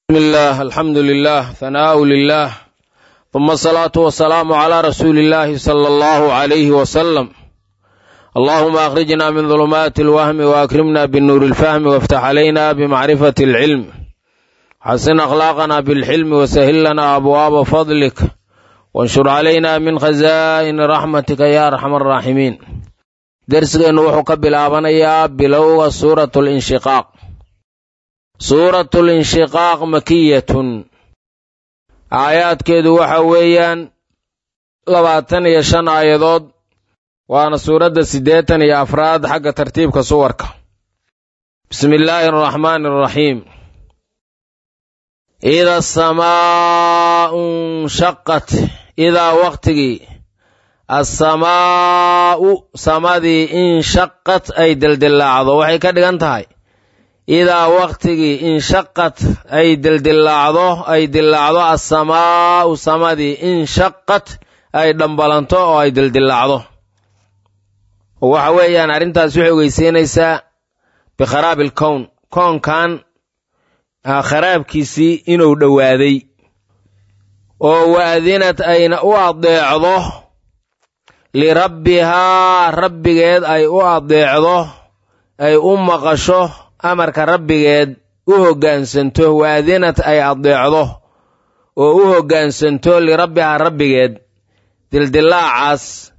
بسم الله الحمد لله ثناء لله ثم الصلاة والسلام على رسول الله صلى الله عليه وسلم اللهم أخرجنا من ظلمات الوهم وأكرمنا بالنور الفهم وافتح علينا بمعرفة العلم حسن أخلاقنا بالحلم وسهل لنا أبواب فضلك وانشر علينا من خزائن رحمتك يا أرحم الراحمين درسنا وحك بالآبنيا بلوغ سورة الانشقاق suuratu linshiqaaq makiyatun aayaadkeedu waxa weeyaan labaatan iyo shan aayadood waana suuradda siddeetan iyo afraad xagga tartiibka suwarka bismi illaahi araxmaani araxiim ida asamaa'u nshaqat idaa wakhtigii assamaa'u samadii inshaqat ay dildillaacdo waxay ka dhigan tahay idaa wakhtigii inshaqad ay dildillaacdo ay dillaacdo assamaa'u samadii inshaqad ay dhambalanto oo ay dildillaacdo waxa weeyaan arrintaas waxay ogeysiinaysaa bikharaabi alkown koonkan kharaabkiisii inuu dhowaaday oo waadinad ayna u adeecdo lirabbihaa rabbigeed ay u adeecdo ay u maqasho amarka rabbigeed u hoggaansanto waadinad ay adeecdo oo u hoggaansanto lirabbihaa rabbigeed dildillaacaas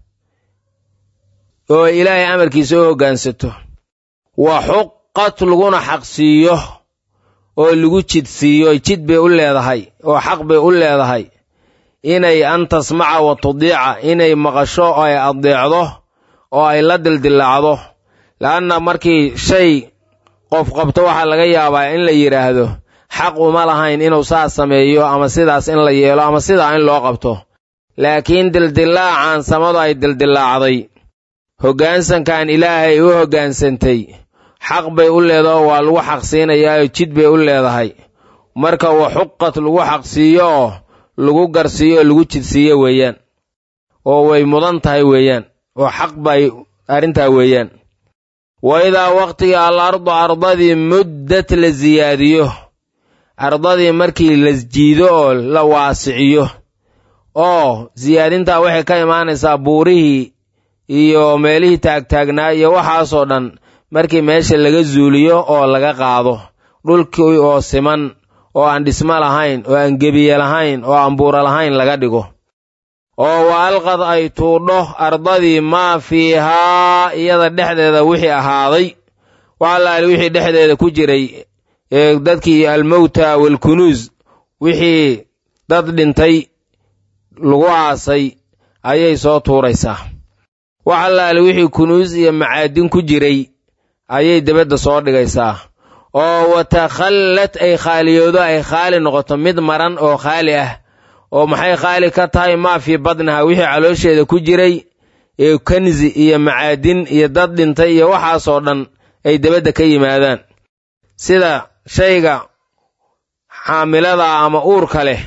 oo ilaahay amarkiisa u hoggaansato wa xuqat laguna xaqsiiyo oo lagu jidsiiyo jid bay u leedahay oo xaq bay u leedahay inay an tasmaca wa tudiica inay maqasho oo ay adeecdo oo ay la dildillaacdo la'anna markii shay qof qabto waxaa laga yaabaa in la yidhaahdo xaq uma lahayn inuu saas sameeyo ama sidaas in la yeelo ama sidaa in loo qabto laakiin dildillaacan samadu ay dildillaacday hoggaansankan ilaahay u hoggaansantay xaq bay u leedaho waa lagu xaqsiinayaa jid bay u leedahay marka wa xuqad lagu xaqsiiyo oo lagu garsiiyo oo lagu jidsiiyo weeyaan oo way mudan tahay weeyaan oo xaq bay arrintaa weeyaan wa idaa wakhtigii al ardu ardadii muddat la siyaadiyo ardadii markii la jiido oo la waasiciyo oo siyaadintaa waxay ka imaanaysaa buurihii iyo meelihii taagtaagnaa iyo waxaasoo dhan markii meesha laga zuuliyo oo laga qaado dhulkii oo siman oo aan dhismo lahayn oo aan gebiye lahayn oo aan buura lahayn laga dhigo oo wa alqad ay tuudho ardadii maa fiihaa iyada dhexdeeda wixii ahaaday waxalaali wixii dhexdeeda ku jiray ee dadkii almowta waalkunuus wixii dad dhintay lagu aasay ayay soo tuuraysaa waxalaali wixii kunuus iyo macaadin ku jiray ayay debadda soo dhigaysaa oo watakhallad ay khaaliyoodo ay khaali noqoto mid maran oo khaali ah oo maxay khaali ka tahay maa fii badnaha wixii caloosheeda ku jiray ee kanzi iyo macaadin iyo dad dhintay iyo waxaasoo dhan ay debadda ka yimaadaan sida shayga xaamilada ama uurka leh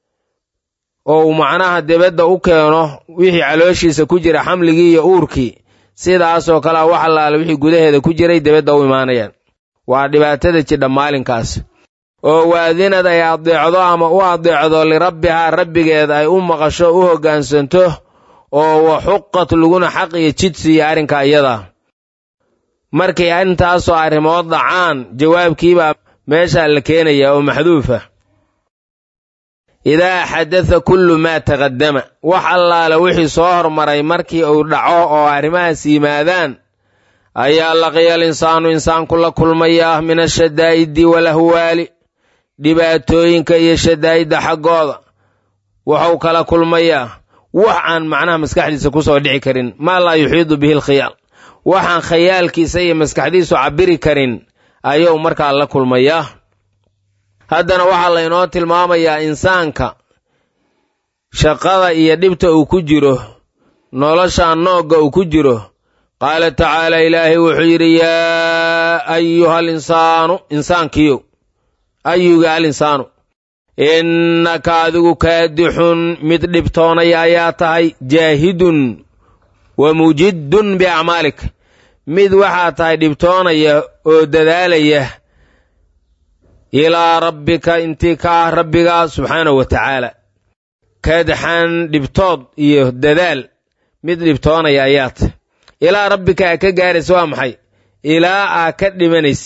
oo uu macnaha debadda u keeno wixii calooshiisa ku jira xamligii iyo uurkii sidaasoo kalea wax allaale wixii gudaheeda ku jiray debadda u imaanayaan waa dhibaatada jidha maalinkaas oo waadinad ay adeecdo ama u adeecdo lirabbihaa rabbigeed ay u maqasho u hoggaansanto oo wa xuqat laguna xaq iyo jid siiya arrinka iyada markay intaasoo arrimood dhacaan jawaabkiibaa meeshaa la keenaya oo maxduufa idaa xadada kullu maa taqaddama wax allaale wixii soo hormaray markii uu dhaco oo arrimahaas yimaadaan ayaa laqiyal insaanu insaanku la kulmayaa min ashadaa'idi walahwaali dhibaatooyinka iyo shadaa'idda xaggooda wuxuu kala kulmayaa wax aan macnaha maskaxdiisa ku soo dhici karin maa laa yuxiidu bihi alkhiyaal waxaan khayaalkiisa iyo maskaxdiisu cabbiri karin ayuu markaa la kulmayaa haddana waxaa laynoo tilmaamayaa insaanka shaqada iyo dhibta uu ku jiro noloshaan noogga uu ku jiro qaala tacaala ilaahay wuxuu yidhi yaa ayuha alinsaanu insaankiyow ayuga alinsaanu innaka adigu kaadixun mid dhibtoonaya ayaa tahay jaahidun wa mujiddun biacmaalik mid waxaa tahay dhibtoonaya oo dadaalaya ilaa rabbika intii ka ah rabbigaa subxaanahu wa tacaala kadxan dhibtood iyo dadaal mid dhibtoonaya ayaad ilaa rabbika aa ka gaaraysa waa maxay ilaa aa ka dhimanays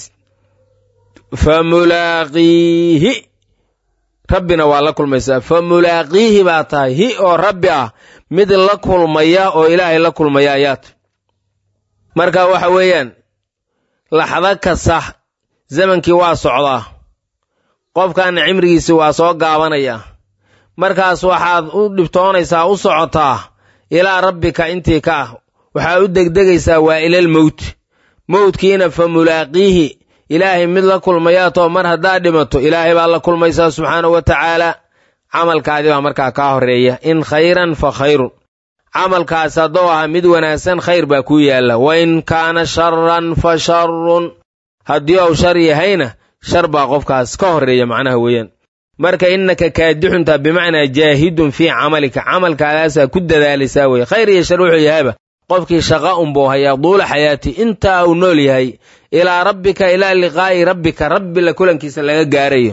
fa mulaaqiihi rabbina waa la kulmaysaa fa mulaaqiihi baa tahay hi oo rabbi ah mid la kulmaya oo ilaahay la kulmaya ayaad marka waxa weeyaan laxdo kasta zamankii waa socdaa qofkaana cimrigiisi waa soo gaabanaya markaas waxaad u dhibtoonaysaa u socotaa ilaa rabbika intii ka ah waxaa u degdegaysaa waa ilal mowt mowdkiina fa mulaaqiihi ilaahay mid la kulmayaatoo mar haddaad dhimato ilaahay baad la kulmaysaa subxaanahu wa tacaala camalkaadi baa markaa kaa horreeya in khayran fa khayrun camalkaas haddou ahaa mid wanaagsan khayr baa kuu yaalla wa in kaana sharan fa sharun haddii ou shar yahayna shar baa qofkaas ka horreeya macnaha weeyaan marka innaka kaadixunta bimacnaa jaahidun fii camalika camalkaadaasaa ku dadaalaysaa weye khayr iyo shar wuxuu yahayba qofkii shaqa unbuu hayaa duula xayaati intaa uu nool yahay ilaa rabbika ilaa liqaa'i rabbika rabbi la kulankiisa laga gaarayo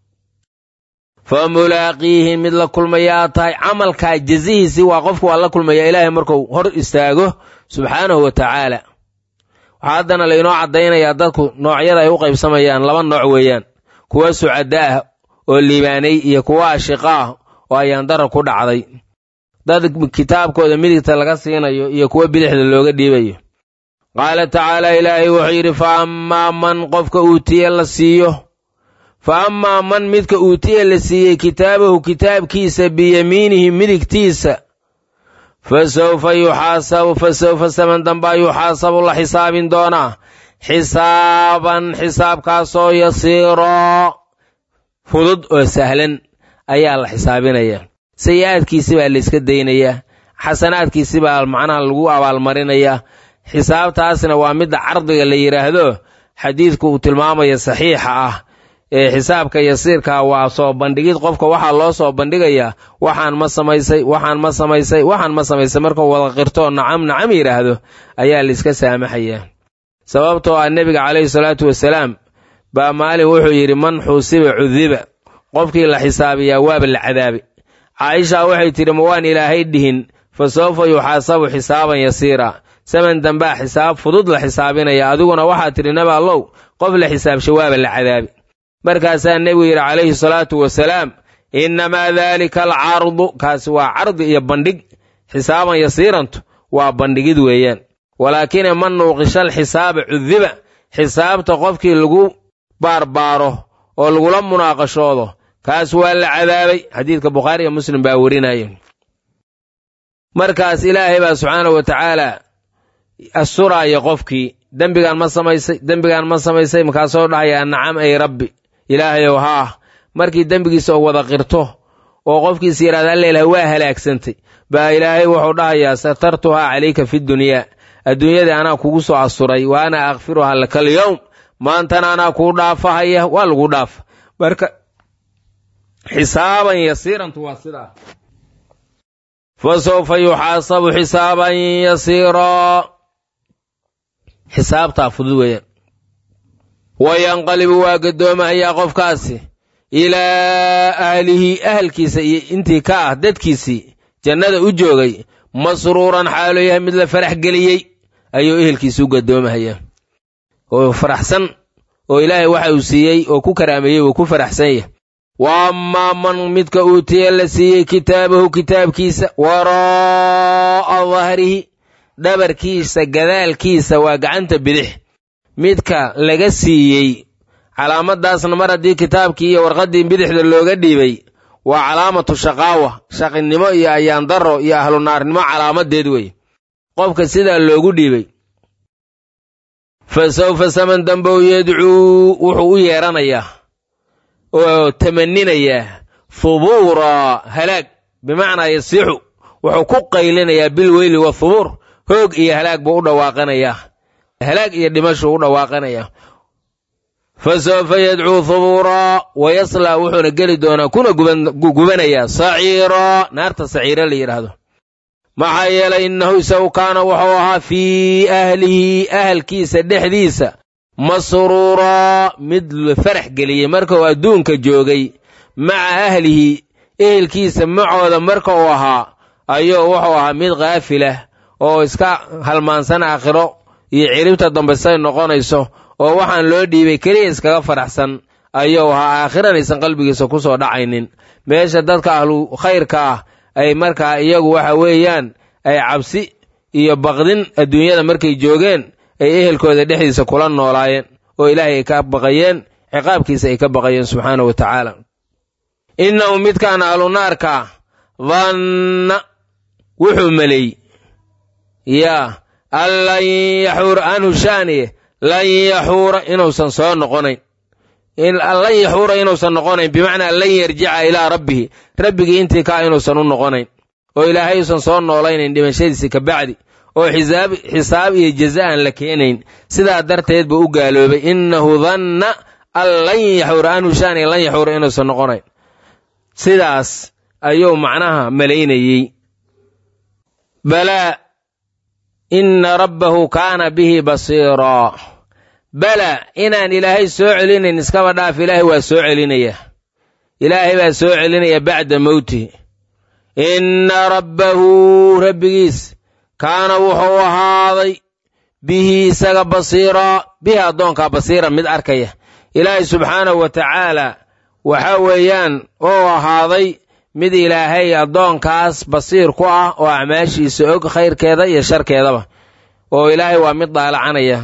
fa mulaaqiihi mid la kulmayaa tahay camalkaa jazihiisii waa qofku waa la kulmaya ilaahay markuu hor istaago subxaanahu wa tacaala waxaa haddana laynoo caddaynayaa dadku noocyada ay u qaybsamayaan laba nooc weeyaan kuwa sucada ah oo liibaanay iyo kuwa ashiqa ah oo ayaandara ku dhacday dad kitaabkooda midigta laga siinayo iyo kuwa bidixda looga dhiibayo qaala tacaala ilaahay wuxuu yidhi fa ammaa man qofka uutiye la siiyo fa ammaa man midka uutiye la siiyey kitaabahu kitaabkiisa biyamiinihi midigtiisa fa sawfa yuxaasabu fa sawfa saman dambaa yuxaasabu la xisaabin doonaa xisaaban xisaabkaasoo yasiiro fudud oo sahlan ayaa la xisaabinayaa sayi-aadkiisi baa layska daynayaa xasanaadkiisi baa macnaha lagu abaalmarinayaa xisaabtaasna waa midda cardiga la yidhaahdo xadiidku uu tilmaamaya saxiixa ah ee xisaabka yasiirka waa soo bandhigid qofka waxaa loo soo bandhigayaa waxaan ma samaysay waxaan ma samaysay waxaan ma samaysay markuu wada qirtoo nacam nacam yidhaahdo ayaa layska saamaxayaa sababtoo ah nebiga calayhi salaatu wasalaam baa maalin wuxuu yidhi man xuusiba cudiba qofkii la xisaabiyaa waaba la cadaabay caaisha waxay tidhi ma waan ilaahay dhihin fa sawfa yuxaasabu xisaaban yasiira saman dambaa xisaab fudud la xisaabinaya adiguna waxaad tidhi nabi allow qof la xisaabsha waaba la cadaabi markaasaa nebigu yidhi calayhi salaatu wasalaam innamaa daalika alcardu kaasi waa cardi iyo bandhig xisaaban yasiirantu waa bandhigid weeyaan walaakine man nuuqishal xisaaba cudiba xisaabta qofkii lagu baarbaaro oo lagula munaaqashoodo kaas waa la cadaabay xadiidka bukhaari iyo muslim baa werinaya markaas ilaahay baa subxaanahu wa tacaala asturaaya qofkii dembigaan ma samaysay dembigaan ma samaysay markaasoo dhahayaa nacam ay rabbi ilaahayow haa markii dembigiisa oo wada qirto oo qofkiisa yidhahda allailah waa halaagsantay baa ilaahay wuxuu dhahayaa satartuhaa calayka fi dunyaa adduunyadii anaa kugu soo asturay wa ana akfiruhaa laka alyowm maantana anaa kuu dhaafahaya waa lagu dhaafa marka xisaaban yasiirantu waa sidaa fa sawfa yuxaasabu xisaaban yasiiraa xisaabtaa fudud weeyaan wayanqalibu waa gaddoomahayaa qofkaasi ilaa ahlihi ahalkiisa iyo intii ka ah dadkiisii jannada u joogay masruuran xaaloo yahay mid la farax geliyey ayuu ehelkiisa u gaddoomahayaa oo faraxsan oo ilaahay waxa uu siiyey oo ku karaameeyey uu ku faraxsan yahay wa ammaa man midka uutiye la siiyey kitaabahu kitaabkiisa waraa'a dahrihi dhabarkiisa gadaalkiisa waa gacanta bidix midka laga siiyey calaamadaasna mar haddii kitaabkii iyo warqaddii bidixda looga dhiibay waa calaamatu shaqaawa shaqinimo iyo ayaandaro iyo ahlunaarnimo calaamadeed wey qofka sidaa loogu dhiibay fa sawfa saman dambow yadcuu wuxuu u yeedhanayaa oo tamaninayaa hubuura halaag bimacnaa yasiixu wuxuu ku qaylinayaa bilweyli wathubuur hoog iyo halaag buu u dhawaaqanayaa halaag iyo dhimashuu u dhawaaqanayaa fa sawfa yadcuu hubuuraa wa yaslaa wuxuuna geli doonaa kuna gubanayaa saciiraa naarta saciira la yidhaahdo maxaa yeelay innahu isagu kaana wuxuu ahaa fii ahlihi ahalkiisa dhexdiisa masruuraa mid la farax geliyey marka uu adduunka joogay maca ahlihi ehelkiisa macooda marka uu ahaa ayuu wuxuu ahaa mid khaafilah oo iska halmaansan aakhiro iyo ciribta dambe say noqonayso oo waxaan loo dhiibay keliya iskaga faraxsan ayuu ahaa aakhiranaysan qalbigiisa ku soo dhacaynin meesha dadka ahlu khayrka ah ay markaa iyagu waxa weeyaan ay cabsi iyo baqdin adduunyada markay joogeen ay ehelkooda dhexdiisa kula noolaayeen oo ilaahay ay ka baqayeen ciqaabkiisa ay ka baqayeen subxaana wa tacaala innahu midkaan ahlu naarka danna wuxuu maleey yaa an lan yaxuura anhu shaaniye lan yaxuura inuusan soo noqonayn lan yaxuura inuusan noqonayn bimacnaa lan yarjica ilaa rabbihi rabbigii intii kaa inuusan u noqonayn oo ilaahay uusan soo noolaynayn dhimashadiisi ka bacdi oo xisaab xisaab iyo jaza aan la keenayn sidaa darteed buu u gaaloobay innahu danna an lan yaxuura anhu shaaniye lan yaxuura inuusan noqonayn sidaas ayuu macnaha malaynayey balaa inna rabbahu kaana bihi basiiraa bala inaan ilaahay soo celinayn iskaba dhaaf ilaahay waa soo celinaya ilaahay baa soo celinaya bacda mowtihi inna rabbahu rabbigiis kaana wuxuu ahaaday bihi isaga basiiraa bihi addoonkaa basiira mid arkaya ilaahay subxaanahu wa tacaala waxa weeyaan uu ahaaday mid ilaahay addoonkaas basiir ku ah oo acmaashiisa og khayrkeeda iyo sharkeedaba oo ilaahay waa mid daalacanaya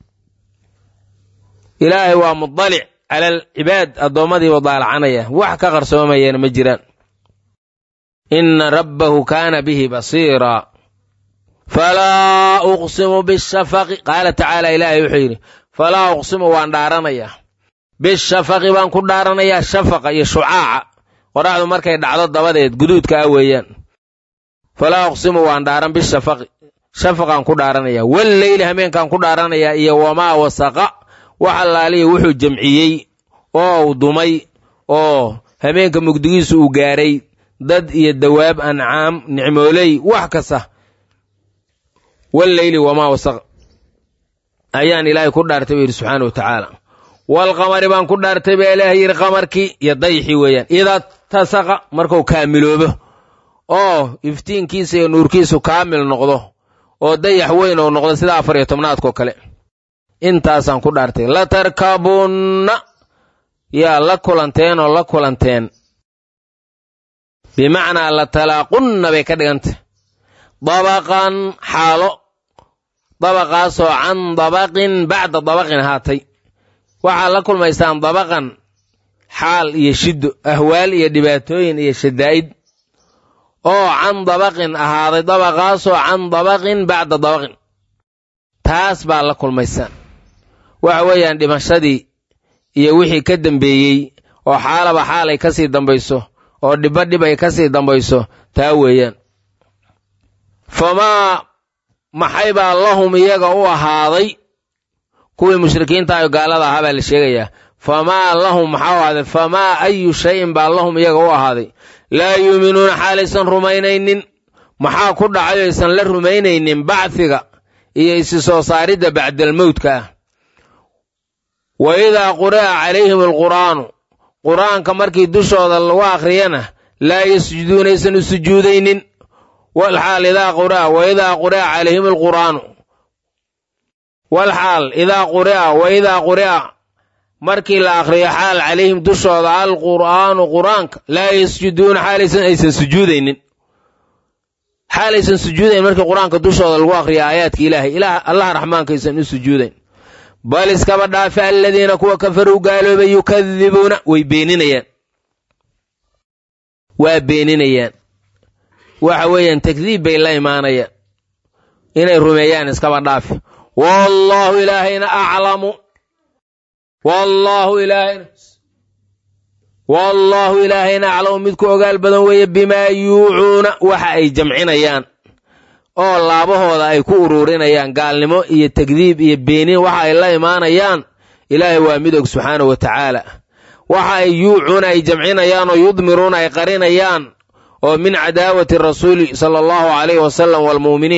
ilaahay waa mudalic cala alcibaad addoommadiibu daalacanaya wax ka qarsoomayana ma jiraan inna rabbahu kaana bihi basiiraa falaa uqsimu bishafaqi qaala tacaala ilaahay wuxuu yidhi falaa uqsimu waan dhaaranayaa bishafaqi baan ku dhaaranayaa shafaqa iyo shucaaca qoraxdu markay dhacdo dabadeed guduudka ah weeyaan falaa uqsimu waan dhaaran bishafaqi shafaqaan ku dhaaranayaa walleyli hameenkaan ku dhaaranayaa iyo wamaa wasaqa wax allaaliya wuxuu jamciyey oo uu dumay oo hameenka mugdigiisu uu gaaray dad iyo dawaab ancaam nicmooley wax kasta walleyli wamaa wasaqa ayaan ilaahay ku dhaartay buu yidhi subxaana wa tacaala walqamari baan ku dhaartay baa ilaahay yidhi qamarkii iyo dayxii weeyaan idaa tasaqa markuu kaamiloobo oo iftiinkiisa iyo nuurkiisu kaamil noqdo oo dayax weyn ou noqdo sida afar iyo tobnaadkoo kale intaasaan ku dhaartay latarkabunna yaa la kulanteen oo la kulanteen bimacnaa latalaaqunna bay ka dhigantay dabaqan xaalo dabaqaasoo can dabaqin bacda dabaqin ahaatay waxaad la kulmaysaan dabaqan xaal iyo shiddo ahwaal iyo dhibaatooyin iyo shadaa'id oo can dabaqin ahaaday dabaqaasoo can dabaqin bacda dabaqin taas baa la kulmaysaan waxa weeyaan dhimashadii iyo wixii ka dambeeyey oo xaalaba xaal ay ka sii dambayso oo dhibba dhib ay ka sii dambayso taa weeyaan famaa maxay baa lahum iyaga u ahaaday kuwii mushrikiinta ayo gaalada ahaa baa la sheegayaa famaa lahum maxaa u ahaaday famaa ayu shayin baa lahum iyaga u ahaaday laa yuuminuuna xaalaysan rumaynaynin maxaa ku dhacay aysan la rumaynaynin bacfiga iyo isi soo saaridda bacdalmowdka ah wa idaa quri'a calayhim alqur'aanu qur'aanka markii dushooda lagu akhriyana laa yasjuduuna aysan u sujuudaynin walxaal idaa quri'a wa idaa quri'a calayhim alqur'aanu walxaal idaa quri'a wa idaa quri'a markii la akhriyo xaal calayhim dushooda alqur'aanu qur'aanka laa yasjuduuna xaalaysan aysan sujuudaynin xaalaysan sujuudayn markii qur-aanka dushooda lagu akhriyo aayaadka ilaahay ilaah allaha raxmaanka aysan u sujuudayn bal iskaba dhaafe aladiina kuwa kafaruu gaaloobay yukadibuuna way beeninayaan waa beeninayaan waxa weeyaan takdiib bay la imaanayaan inay rumeeyaan iskaba dhaafe wallaahu ilaahayna aclamu wallaahu ilaahayna wallaahu ilaahayna aclamu midku ogaal badan weeye bimaa yuucuuna waxa ay jamcinayaan oo laabahooda ay ku uruurinayaan gaalnimo iyo takdiib iyo beenin waxa ay la imaanayaan ilaahay waa mid og subxaana wa tacaala waxa ay yuucuuna ay jamcinayaan oo yudmiruuna ay qarinayaan oo min cadaawati rasuuli sala allahu calayhi wasalam waalmu'miniin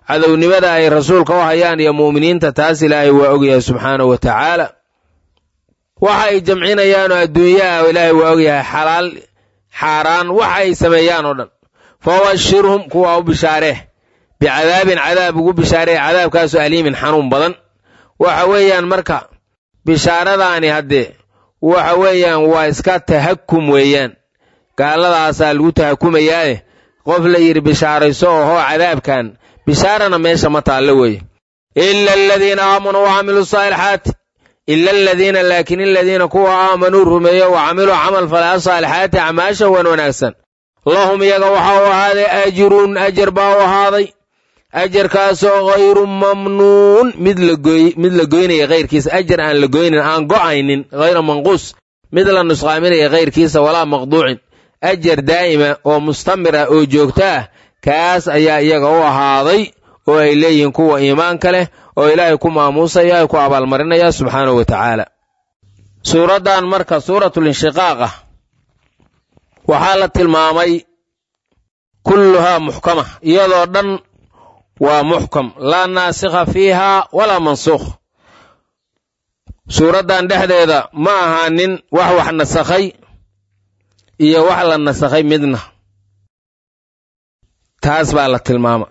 cadownimada ay rasuulka u hayaan iyo mu'miniinta taas ilaahay waa ogyahay subxaanahu wa tacaala waxa ay jamcinayaanoo adduunyaha ilaahay waa ogyahay xalaal xaaraan waxa ay sameeyaan oo dhan fabashirhum kuwa u bishaaree bicadaabin cadaab ugu bishaaree cadaabkaasoo aliimin xanuun badan waxa weeyaan marka bishaaradaani haddee waxa weeyaan waa iska tahakum weeyaan gaaladaasaa lagu tahakumayaaye qof la yidhi bishaarayso ohoo cadaabkan bishaarana meesha ma taallo weeye ila aladiina aamanuu wa camiluu saalixaati ila aladiina laakiin aladiina kuwa aamanuu rumeeyo wa camiluu camal falaa saalixaati acmaasha wan wanaagsan lahum iyaga waxa u ahaaday ajrun ajar baa u ahaaday ajarkaasoo hayru mamnuun mid mid la goynaya kayrkiisa ajar aan la goynin aan go'aynin hayra manquus mid la nusqaaminaya kayrkiisa walaa maqduucin ajar daa'ima oo mustamira oo joogto ah kaas ayaa iyaga u ahaaday oo ay leeyihiin kuwa iimaanka leh oo ilaahay ku maamuusaya ay ku abaalmarinaya subxaanahu wa tacaala suuraddan marka suuratulinshiqaaq ah waxaa la tilmaamay kulluhaa muxkama iyadoo dhan waa muxkam laa naasikha fiiha walaa mansuukh suuraddan dhexdeeda ma ahaanin wax wax nasakhay iyo wax la nasakhay midna taas baa la tilmaama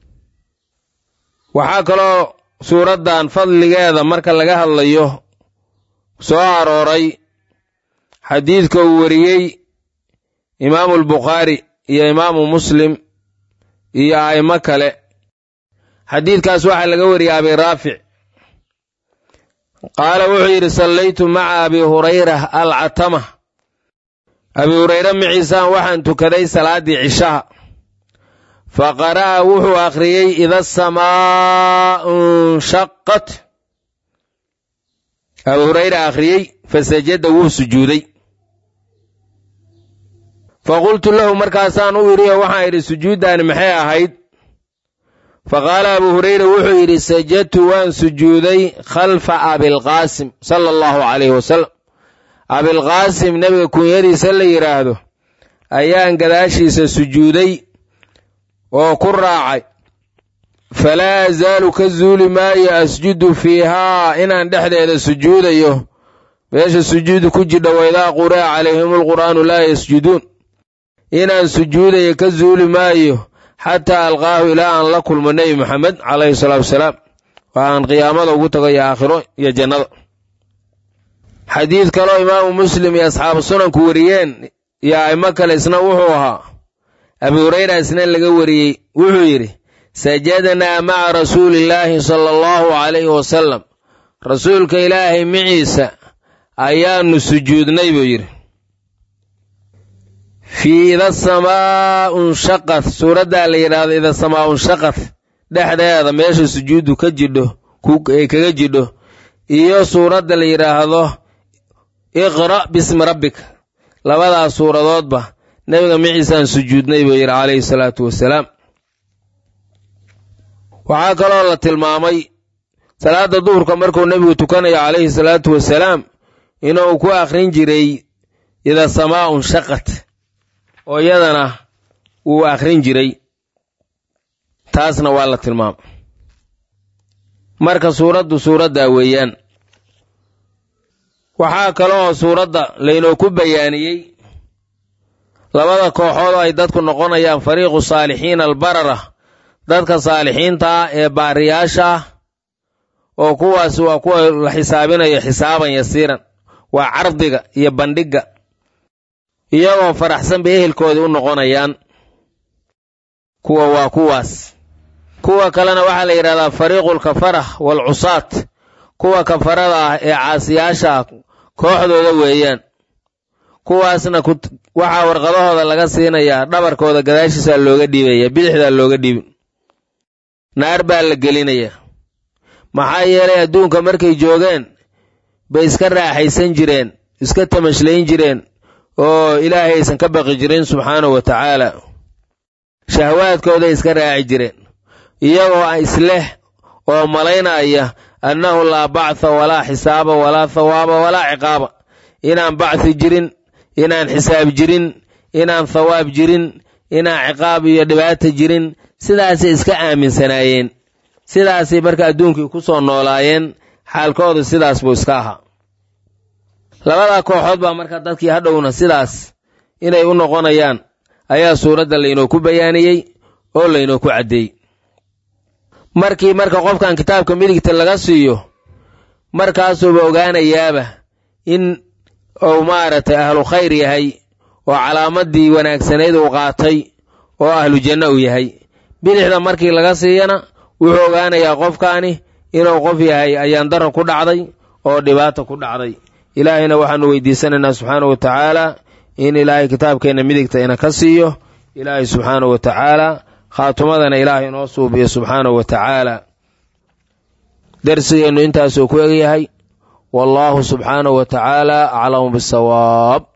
waxaa kaloo suuraddan fadligeeda marka laga hadlayo soo arooray xadiidka uu wariyey imaamu albukhaari iyo imaamu muslim iyo a'imo kale xadiidkaas waxaa laga wariyey abi raafic qaala wuxuu yidhi sallaytu maca abi hurayra alcatama abi hurayre maciisaan waxaan tukaday salaaddii cishaha fa qara'a wuxuu akhriyey ida asamaa'u nshaqat abi hurayre akhriyey fasajada wuu sujuuday fa qultu lahu markaasaan u idhi waxaan idhi sujuuddaani maxay ahayd fa qaala abu hurayra wuxuu yidhi sajadtu waan sujuuday khalfa abilqaasim sala allahu calayhi wasalam abilqaasim nebiga kunyadiisa la yidhaahdo ayaan gadaashiisa sujuuday oo ku raacay falaa azaalu ka zuuli maayo asjudu fiihaa inaan dhexdeeda sujuudayo meesha sujuudu ku jidha waidaa quri'a calayhim alqur'aanu laa yasjuduun inaan sujuudayo ka zuuli maayo xataa alqaahu ilaa aan la kulmo nebi moxamed calayhi salaatu wasalaam waa aan qiyaamada ugu tago iyo aakhiro iyo jannada xadiid kaloo imaamu muslim iyo asxaabu sunanku wariyeen iyo a'imo kale isna wuxuu ahaa abi hurayra isna laga wariyey wuxuu yidhi sajadnaa maca rasuulillaahi sala allahu calayhi wasalam rasuulka ilaahay miciisa ayaanu sujuudnay buu yidhi fii ida samaa'u nshaqad suuraddaa la yidhaahdo ida samaa'u nshaqad dhexdeeda meesha sujuuddu ka jidho ay kaga jidho iyo suuradda la yidhaahdo iqra' bismi rabbika labadaas suuradoodba nebiga miciisaan sujuudnay buu yidhi calayhi salaatu wasalaam waxaa kaloo la tilmaamay salaadda duhurka markuu nebigu tukanayo calayhi salaatu wasalaam inuu ku akhrin jiray ida samaa'u nshaqad oo iyadana wuu akhrin jiray taasna waa la tilmaamay marka suuraddu suuraddaa weeyaan waxaa kaloo suuradda laynoo ku bayaaniyey labada kooxood ay dadku noqonayaan fariiqu saalixiina albarara dadka saalixiinta ah ee baariyaasha ah oo kuwaas waa kuwa la xisaabinayo xisaaban yasiiran waa cardiga iyo bandhigga iyagoo faraxsan bay ehelkoodii u noqonayaan kuwa waa kuwaas kuwa kalena waxaa la yidhahdaa fariiqulkafara waalcusaat kuwa kafarada ah ee caasiyaasha kooxdooda weeyaan kuwaasna waxaa warqadahooda laga siinayaa dhabarkooda gadaashiisaa looga dhiibaya bidixdaa looga dhiibin naar baa la gelinayaa maxaa yeelay adduunka markay joogeen bay iska raaxaysan jireen iska tamashlayn jireen oo ilaahay aysan ka baqi jirin subxaanahu wa tacaala shahwaadkooday iska raaci jireen iyagoo isleh oo malaynaya annahu laa bactha walaa xisaaba walaa thawaaba walaa ciqaaba inaan bacthi jirin inaan xisaab jirin inaan thawaab jirin inaan ciqaab iyo dhibaata jirin sidaasay iska aaminsanaayeen sidaasay marka adduunkii ku soo noolaayeen xaalkoodu sidaas buu iska ahaa labadaa kooxood baa marka dadkii hadhowna sidaas inay u noqonayaan ayaa suuradda laynooku bayaaniyey oo laynooku caddeeyey markii marka qofkan kitaabka midigta laga siiyo markaasuuba ogaanayaaba in uu maaragtay ahlu khayr yahay oo calaamadii wanaagsanayd uu qaatay oo ahlu janno uu yahay bidixda markii laga siiyana wuxuu ogaanayaa qofkaani inuu qof yahay ayaan daro ku dhacday oo dhibaata ku dhacday ilaahayna waxaanu weydiisanaynaa subxaana wa tacaala in ilaahay kitaabkeenna midigta ina ka siiyo ilaahay subxaana wa tacaala khaatumadana ilaahay inoo suubiyo subxaana wa tacaala darsigeennu intaasuu ku egyahay wallaahu subxaana wa tacaala aclamu bisawaab